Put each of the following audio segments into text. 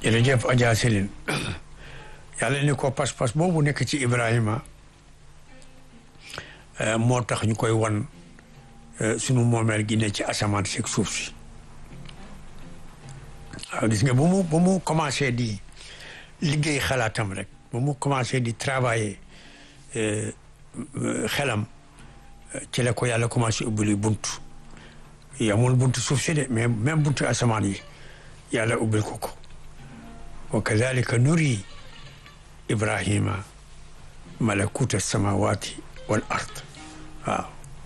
jërëjëf Adja Céline yàlla ni ko pas-pas boobu nekk ci Ibrahima moo tax ñu koy wan sunu moomeel gi ne ci asamaan si ak suuf si waaw gis nga bu mu bu mu commencé di liggéey xalaatam rek bu mu commencé di travailler xelam ci la ko yàlla commencé ubbil bunt yamul buntu suuf si de mais même buntu asamaan yi yàlla ubbil ko ko wa kadalika nuri ibrahima malakuta samawati wal ard waaw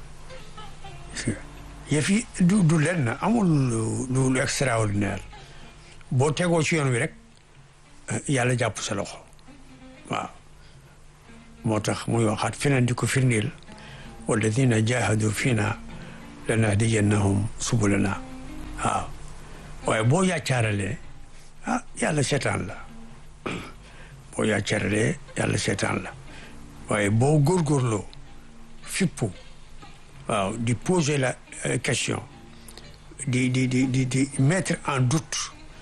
yëf yi du du lenn amul lu lu extraordinaire boo tegoo ci yoon wi rek yàlla jàpp sa loxo waaw moo tax muy waxaat feneen di ko firndeel walladina jahadu fiina lanahdiyannahum subulana waaw waaye boo yàccaaralee ah yàlla seetaan la boo yàccaaralee yàlla seetaan la waaye boo góorgóorloo fippu waaw di poser la question di di di di di mettre en doute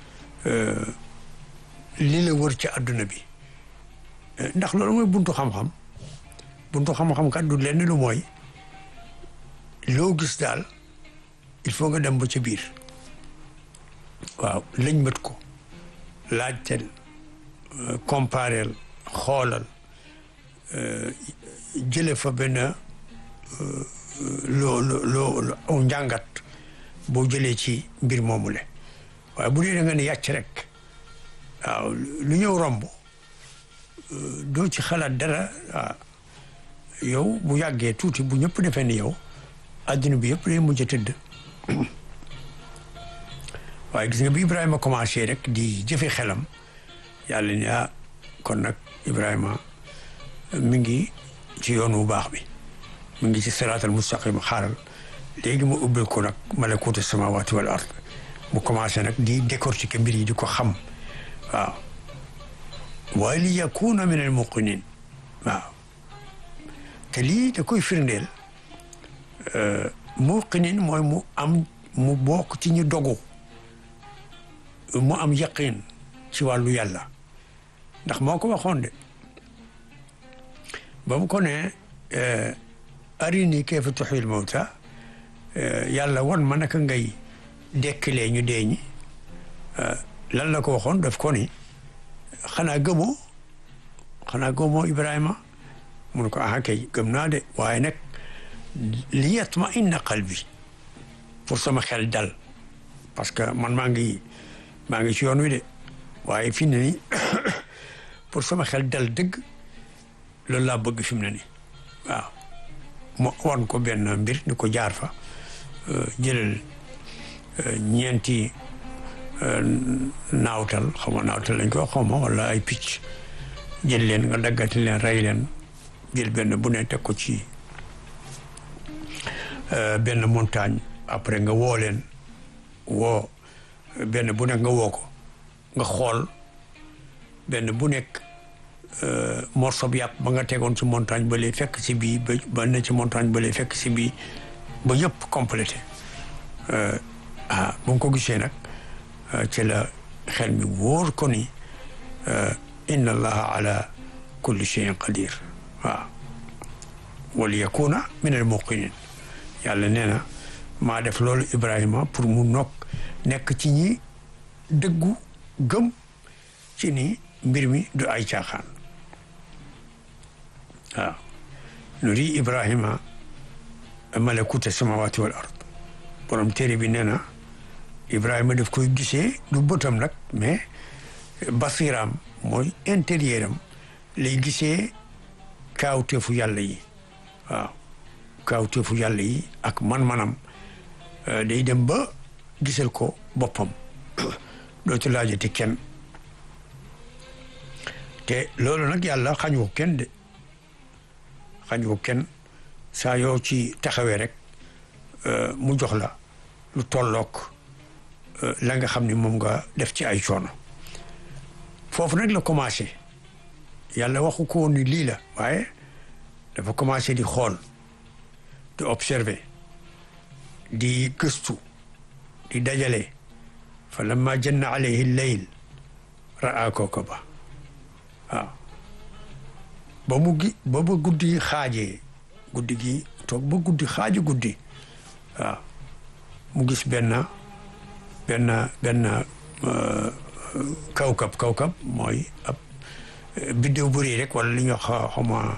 li la wër ci àdduna bi ndax loolu mooy buntu xam-xam buntu xam-xam kat du lenn lu mooy loo gis daal il faut nga dem ba ca biir waaw lañ mët ko laajteel compareel xoolal jële fa benn loo loo aw njàngat boo jëlee ci mbir moomu le waaye bu dee da nga ne yàcc rek waaw lu ñëw romb doo ci xalaat dara waaw yow bu yàggee tuuti bu ñëpp defee ni yow adduna bi yëpp day mujj a tëdd waaye gis nga bi Ibrahima commencé rek di jëfe xelam yàlla ni ah kon nag Ibrahima mi ngi ci yoon wu baax bi mi ngi ci siraatal mustaqim xaaral léegi mu ubbil ko nag malakuutu samawati wal ard mu commencé nag di décortiquer mbir yi di ko xam waaw waaye li yakuna min al muqinin waaw te lii da koy firndeel muqinin mooy mu am mu bokk ci ñu dogu mu am yaqin ci wàllu yàlla ndax moo ko waxoon de ba mu ko ne arini kayfa tuhyil mawta yàlla won ma naka ngay dekkilee ñu dee ñi lan la ko waxoon daf ko ni xanaa gëmoo xanaa gëmoo Ibrahima mun ko ah kay gëm naa de waaye nag li yatma inna qalbi pour sama xel dal parce que man maa ngi maa ngi ci yoon wi de waaye fi mu ne nii pour sama xel dal dëgg loolu laa bëgg fi mu ne nii waaw mu wan ko benn mbir ni ko jaar fa jëlal ñeenti naawtal xaw ma naawtal lañ ko xaw ma wala ay picc jël leen nga daggati leen rey leen jël benn bu ne teg ko ci benn montagne après nga woo leen woo benn bu nekk nga woo ko nga xool benn bu nekk morceau bi yàpp ba nga tegoon ci montagne ba lay fekk si bii ba ba ne ci montagne ba lay fekk si bii ba yëpp complété ah bu nga ko gisee nag ci la xel mi wóor ko ni inna allaha ala kulli cheyin qadir waaw wal yakuna min al muqinin yàlla nee na maa def loolu Ibrahima pour mu nokk nekk ci ñi dëggu gëm ci ni mbir mi du ay caaxaan waaw nuri Ibrahima malakuta samawati wal ard borom téere bi nee na Ibrahima daf koy gisee du bëtam nag mais basiram mooy intérieur am lay gisee kaawteefu yàlla yi waaw kaawteefu yàlla yi ak man-manam day dem ba gisal ko boppam dootu laajati kenn te loolu nag yàlla xañ ko kenn de xañ ko kenn saa yoo ci taxawee rek mu jox la lu tollook la nga xam ni moom nga def ci ay coono foofu nag la commencé yàlla waxu ko woon ni lii la waaye dafa commencé di xool di observer di gëstu di dajale fa lamma janna alayhi lleyl raa kawkaba waaw ba mu gi ba ba guddi xaajee guddi gi toog ba guddi xaaji guddi waaw mu gis benn benn benn kawkab kawkab mooy ab biddéew bu rëy rek wala li ñuy wax xawma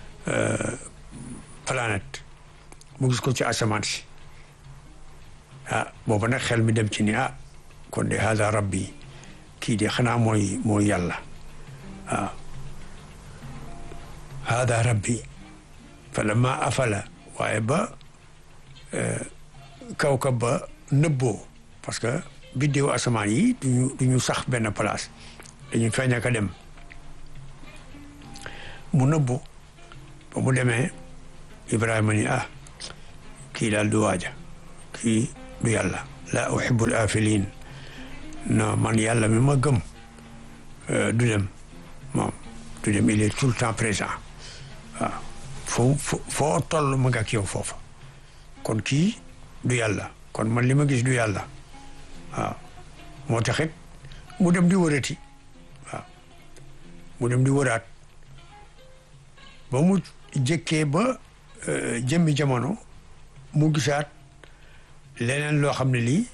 planète mu gis ko ci asamaan si ah booba nag xel mi dem ci ni ah kon de hada rabbi kii de xanaa mooy mooy yàlla waaw hada rabbi fa lama afala waaye ba kawkab ba nëbboo parce que biddéew asamaan yi duñu duñu sax benn place dañuy feeñ ak a dem mu nëbbu ba mu demee Ibrahima ni ah kii daal du waaja kii du yàlla la uhibbul afilin non man yàlla mi ma gëm du dem moom du dem il est tout le temps présent waaw foo foo toll ma nga ak yow foofa kon kii du yàlla kon man li ma gis du yàlla waaw moo taxit mu dem di wërati waaw mu dem di wëraat ba mu jëkkee ba jëmmi jamono mu gisaat leneen loo xam ne lii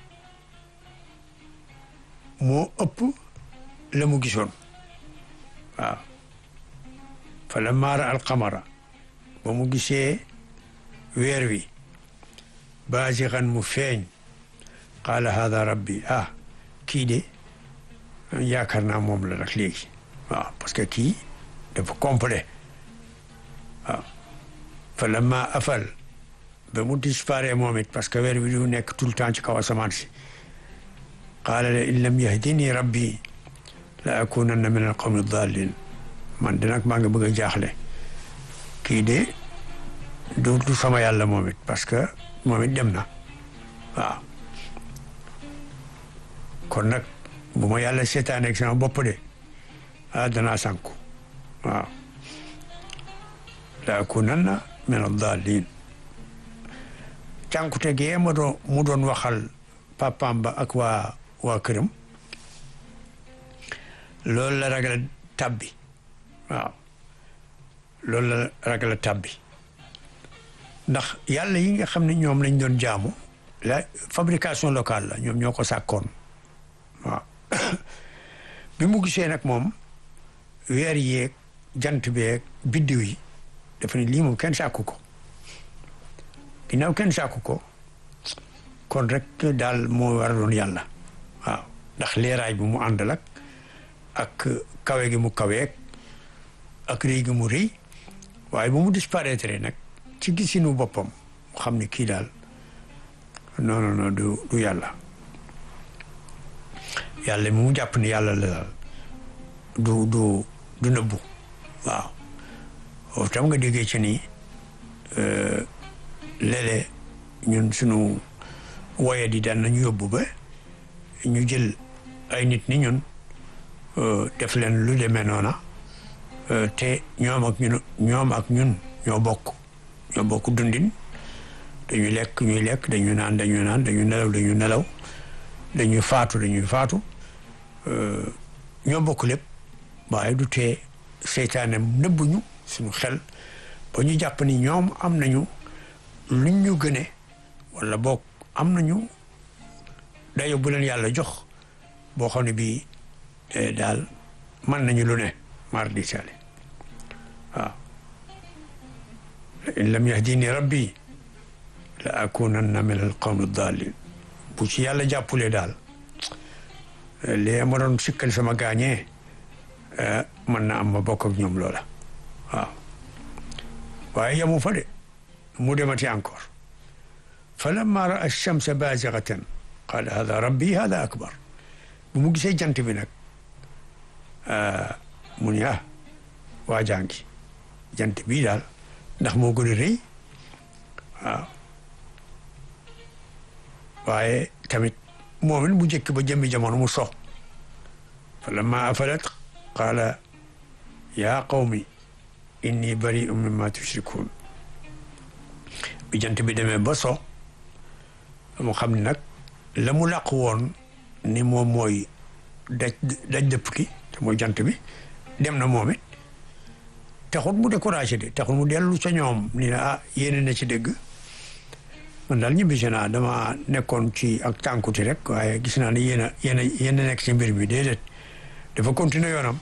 moo ëpp la mu gisoon waaw fa la maara alqamara ba mu gisee weer wi baasixan mu feeñ qaala hada rabbi ah kii de yaakaar naa moom la nag léegi waaw parce que kii dafa complet waaw fa lamma afal ba mu disparaît moom it parce que weer bi du nekk tout le temps ci kaw asamaan si qaala la in lam yahdini rabbi la akunanna min al qawmi dallin man de nag maa ngi bëgg a jaaxle kii de du du sama yàlla moom it parce que moom it dem na waaw kon nag bu ma yàlla seetaan ak sama bopp de ah danaa sànku waaw la akunanna min ad-dallin cànkute gee ma doon mu doon waxal papaam ba ak waa waa këram loolu la ragal tabbi waaw loolu la ragal tabbi ndax yàlla yi nga xam ne ñoom lañ doon jaamu la fabrication locale la ñoom ñoo ko sàkkoon waaw bi mu gisee nag moom weer yeeg jant beeg biddiw yi dafa ne lii moom kenn sàkku ko ginnaaw kenn sàkku ko kon rek daal moo war a doon yàlla waaw ndax leeraay bi mu àndal ak ak kawe gi mu kaweeg ak rëy gi mu rëy waaye bu mu disparaître nag ci gisinu boppam mu xam ne kii daal non non non du du yàlla yàlla mi mu jàpp ne yàlla la daal du du du nëbbu waaw foofu tam nga déggee ci ni léeg-léeg ñun sunu woye di daan nañu yóbbu ba ñu jël ay nit ni ñun def leen lu demee noona te ñoom ak ñun ñoom ak ñun ñoo bokk ñoo bokk dundin dañuy lekk ñuy lekk dañuy naan dañuy naan dañuy nelaw dañuy nelaw dañuy faatu dañuy faatu ñoo bokk lépp waaye du tee seytaane nëbbuñu suñu xel ba ñu jàpp ni ñoom am nañu luñ ñu gëne wala boog am nañu dayo bu leen yàlla jox boo xam ne bii daal mën nañu lu ne mar di sale waaw in lam yahdini rabbi la akunanna min al qawmi dallin bu ci yàlla jàppulee daal lee ma doon sikkal sama gaañee mën na am ma bokk ak ñoom loola waaw waaye yamu fa de mu demati encore fa lamma raa alchamsa baazigatan qaala hada rabbi hada akbar bu mu gisee jant bi nag mu ni ah waa jàngi jant bii daal ndax moo gën a rëy waaw waaye tamit moom it mu jëkk ba jëmmi jamono mu so fa lamma afalat qaala yaa qawmi inni bari'un mimma tushrikun bi jant bi demee ba so mu xam ne nag la mu làq woon ni moom mooy daj daj dëpp ki te mooy jant bi dem na moom it taxut mu découragé de taxut mu dellu ca ñoom ni ne ah yéene na ci dëgg man daal ñibbisi naa dama nekkoon ci ak tànkuti rek waaye gis naa ne yéen a yéen a yéen a nekk ci mbir mi déedéet dafa continuer yoonam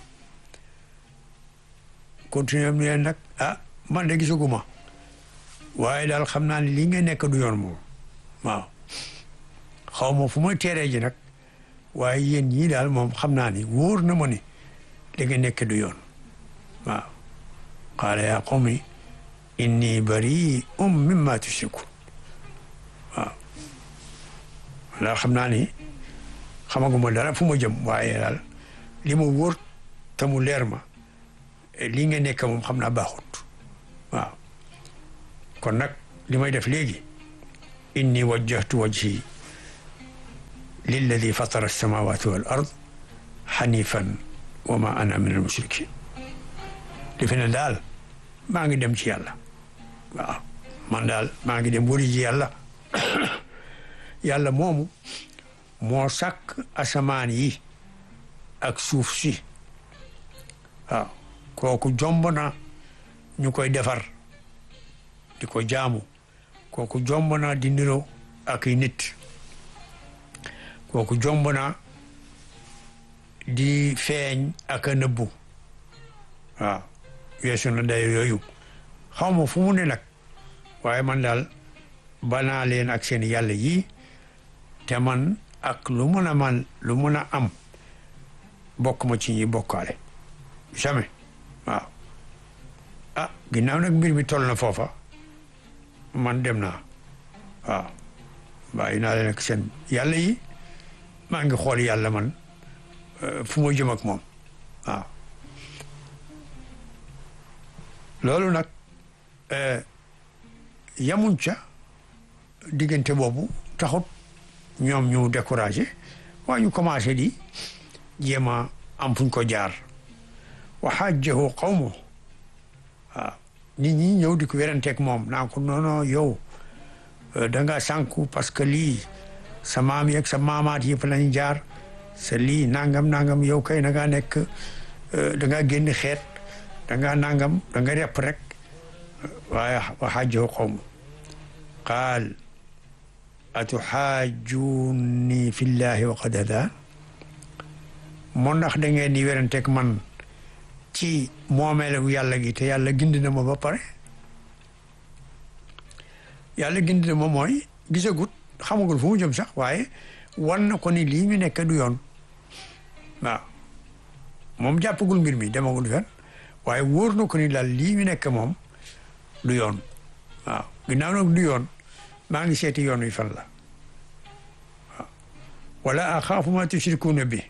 continuer ni leen nag ah man de gisaguma waaye daal xam naa ne lii nga nekk du yoon moom waaw xaw ma fu may teeree ji nag waaye yéen ñii daal moom xam naa ni wóor na ma ni li nga nekk du yoon waaw qaala yaa qawmi inni bari'un mimma tushrikun waaw daal xam naa ni xamaguma dara fu ma jëm waaye daal li ma wóor te mu leer ma lii nga nekk moom xam naa baaxut waaw kon nag li may def léegi inni wajjahtu wajhi lilladi fatara alsamawati wal ard xanifan wa ma ana min al mushrikin li fi ne daal maa ngi dem ci yàlla waaw man daal maa ngi dem wëri ji yàlla yàlla moomu moo sàkk asamaan yi ak suuf si waaw kooku jomb na ñu koy defar di ko jaamu kooku jomb na di niro ak i nit kooku jomb na di feeñ ak a nëbbu waaw weesu na day yooyu xaw ma fu mu ne nag waaye man daal banaa leen ak seen yàlla yi te man ak lu mun a man lu mun a am bokk ma ci ñi bokkaale jamais waaw ah ginnaaw nag mbir mi toll na foofa man dem naa waaw bàyyi naa leen ak seen yàlla yi maa ngi xool yàlla man fu ma jëm ak moom waaw loolu nag yamuñ ca diggante boobu taxut ñoom ñu découragé waaye ñu commencé di jéem a am fuñ ko jaar wa xajjahu qawmu waaw nit ñi ñëw di ko weranteeg moom naa ko noono yow da nga sànku parce que lii sa maam yeeg sa maamaat yëpp lañ jaar sa lii nangam nangam yow kay da ngaa nekk da ngaa génn xeet da ngaa nangam da nga repp rek waaye wa xajjahu qawmu qaal atuxaajunni fillahi wa qad hadaan moo ndax da ngeen di weranteeg man ci moomeelu yàlla gi te yàlla gindi na ma ba pare yàlla gindi na ma mooy gisagut xamagul fu mu jëm sax waaye wan na ko ni lii ñu nekk du yoon waaw moom jàppagul mbir mi demagul fen waaye wóor na ko ni daal lii ñu nekk moom du yoon waaw ginnaaw nag du yoon maa ngi seeti yoon wi fan la waaw wala axaafu ma tushrikuuna bi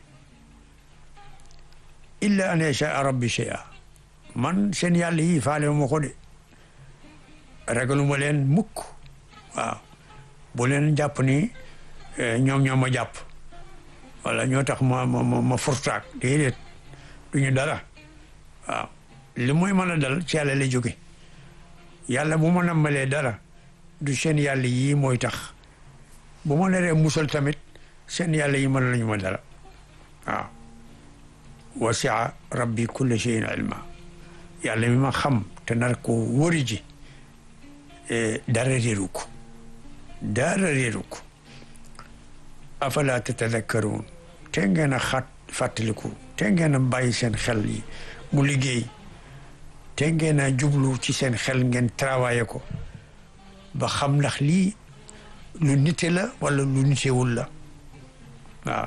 illa an yashaa rabbi shay'a man seen yàlla yi faale ma ko de ragaluma leen mukk waaw bu leen jàpp ni ñoom ñoo ma jàpp wala ñoo tax ma ma ma furtaak déedéet duñu dara waaw li mooy mën a dal ci yàlla la jóge yàlla bu ma nammalee dara du seen yàlla yii mooy tax bu ma naree musal tamit seen yàlla yi mën lañu ma dara waaw wasia rabbi kulle cheyin ilma yàlla mi ma xam te nar ko wëri ji dara réeru ko dara réeru ko afala tatadakkaruun te ngeen a xat fàttaliku te ngeen a bàyyi seen xel yi mu liggéey te ngeen a jublu ci seen xel ngeen travaillé ko ba xam ndax lii lu nite la wala lu nitewul la waaw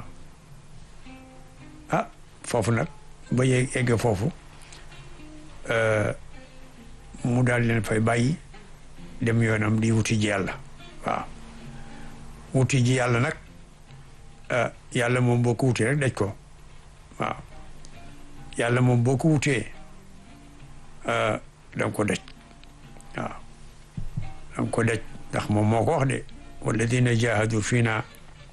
ah foofu nag ba yegg egg foofu mu daal leen fay bàyyi dem yoonam di wuti ji yàlla waaw wuti ji yàlla nag yàlla moom boo ko wutee rek daj ko waaw yàlla moom boo ko wutee da nga ko daj waaw da nga ko daj ndax moom moo ko wax de walladina jahadu fiina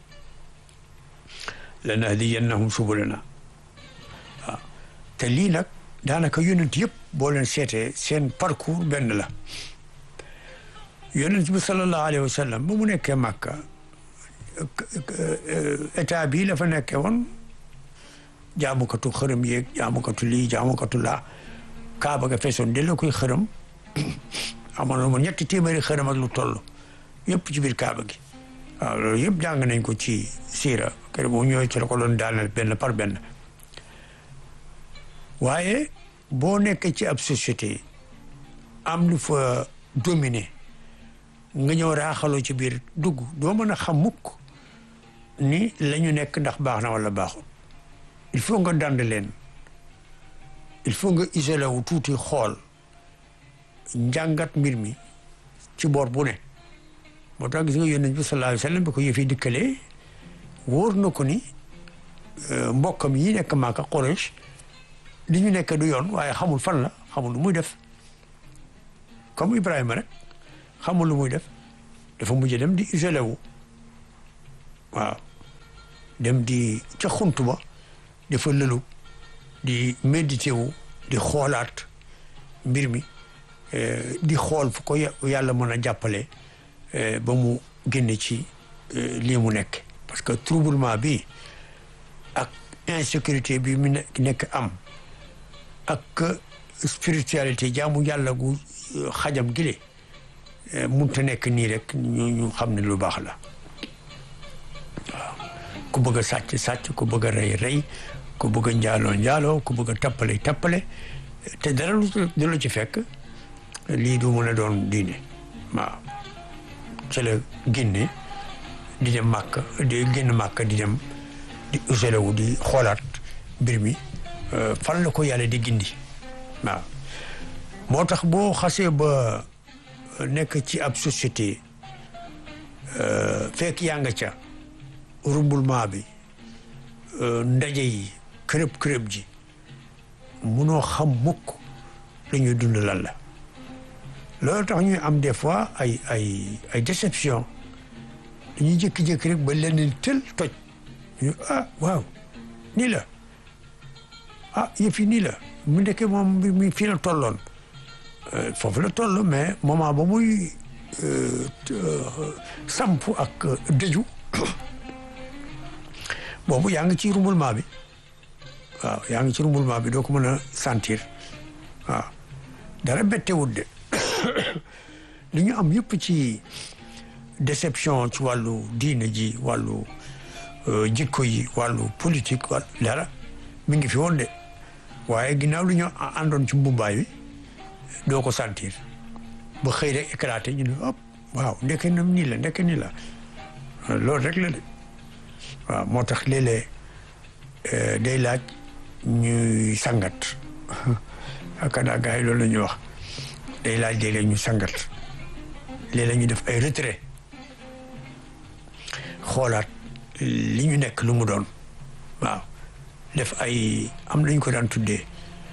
lanahdiyannahum subulana waaw te lii nag daanaka yonent yëpp boo leen seetee seen parcours benn la yonent bi sallallahu alayhi wa sallam ba mu nekkee Màkka état bii la fa nekkee woon jaamukatu xërëm yeeg jaamukatu lii jaamukatu laa kaaba ga feesoon de la koy xërëm amoon na moom ñetti téeméeri xërëm ak lu toll yëpp ci biir kaaba gi waaw loolu yëpp jàng nañ ko ci siira kër bu ñëwee ci la ko doon daaneel benn par benn waaye boo nekkee ci ab société am lu fa dominé nga ñëw raaxaloo ci biir dugg doo mën a xam mukk ni la ñu nekk ndax baax na wala baaxul il faut nga dand leen il faut nga isolé wu tuuti xool njàngat mbir mi ci boor bu ne moo tax gis nga yonent bi sallallahu alayhi wa sallam bi ko yëfi dikkalee wóor na ko ni mbokkam yi nekk Màkka Quraysh li ñu nekk du yoon waaye xamul fan la xamul lu muy def comme Ibrahima rek xamul lu muy def dafa mujj dem di isolé wu waaw dem di ca xuntu ba dafa lëlu di médité wu di xoolaat mbir mi di xool fu ko yàlla mën a jàppale ba mu génne ci lii mu nekk parce que troublement bi ak insécurité bi mu nekk am ak spiritualité jaamu yàlla gu xajam gile munta nekk nii rek ñu ñu xam ne lu baax la waaw ku bëgg a sàcc sàcc ku bëgg a rey rey ku bëgg a njaaloo njaaloo ku bëgg a tappale tappale te dara du la ci fekk lii du mën a doon diine waaw ci la génne di dem màkk di génn màkk di dem di usale wu di xoolaat mbir mi fan la ko yàlla di gindi waaw moo tax boo xasee ba nekk ci ab société fekk yaa nga ca rumblement bi ndaje yi kërëb kërëb ji munoo xam mukk la ñuy dund lan la loolu tax ñuy am des fois ay ay ay déception dañuy jékki-jékki rek ba leneen tël toj ñu ah waaw nii la ah yëf yi nii la mu nekkee moom mi fii la tolloon foofu la toll mais moment ba muy samp ak dëju boobu yaa ngi ci rumbulement bi waaw yaa ngi ci rumbulement bi doo ko mën a sentir waaw dara bettewut de li ñu am yëpp ci déception ci wàllu diine ji wàllu jikko yi wàllu politique wàllu dara mi ngi fi woon de waaye ginnaaw lu ñu àndoon ci mbumbaay bi doo ko sentir ba xëy rek éclaté ñu ne hop waaw ndeke nam nii la ndeke nii la loolu rek la de waaw moo tax léeg-léeg day laaj ñuy sangat akada gars yi loolu la ñuy wax day laaj léeg-léeg ñu sangat léeg-léeg ñu def ay retrait xoolaat li ñu nekk lu mu doon waaw def ay am nañu ko daan tuddee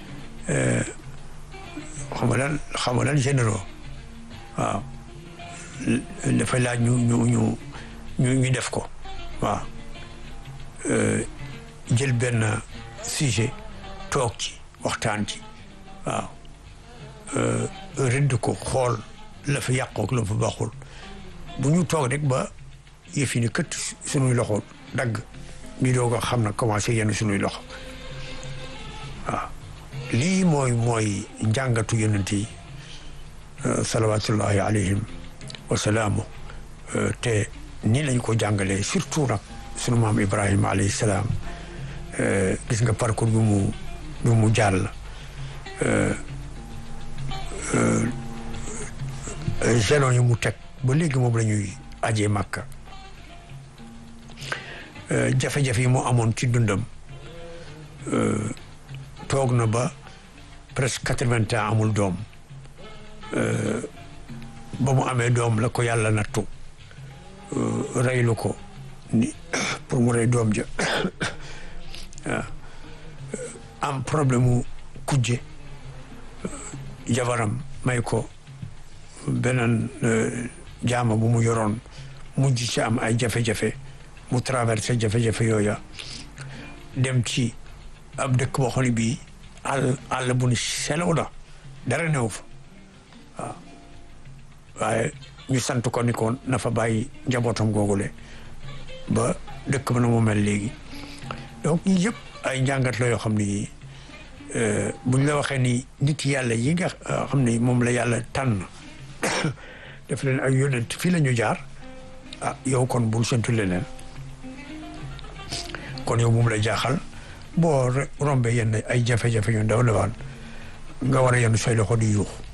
xam nga lan xam nga lan généraux waaw dafay laaj ñu ñu ñu ñu ñu def ko waaw jël benn sujet toog ci waxtaan ci waaw rëdd ko xool la fa yàqook la fa baaxul bu ñu toog rek ba yëf yi ni kët sunuy loxo dagg ñu doog a xam na commencé yenn sunuy loxo waaw lii mooy mooy njàngatu yonent yi salawatullahi alayhim wasalaamu te nii lañ ko jàngalee surtout nag sunu maam Ibrahima alayhi salaam gis nga parcours bi mu bi mu jàll jalon yi mu teg ba léegi moom la ñuy ajee màkka jafe-jafe yi mu amoon ci dundam toog na ba presque quatre-vingts ans amul doom ba mu amee doom la ko yàlla nattu reylu ko ni pour mu rey doom ja am problème mu kujje jabaram may ko beneen jaama bu mu yoroon mujj ci am ay jafe-jafe mu traversé jafe-jafe yooya dem ci ab dëkk boo xam ne bii àll àll bu ni selaw la dara new fa waaw waaye ñu sant ko ni ko na fa bàyyi njabootam googule ba dëkk ba na mu mel léegi donc ñi yëpp ay njàngat la yoo xam ni buñ la waxee ni nit yàlla yi nga xam ni moom la yàlla tànn def leen ay yonent fii la ñu jaar ah yow kon bul sentu leneen kon yow moom la jaaxal boo rombee yenn ay jafe-jafe yu ndaw ndawaan nga war a yenn say loxo di yuux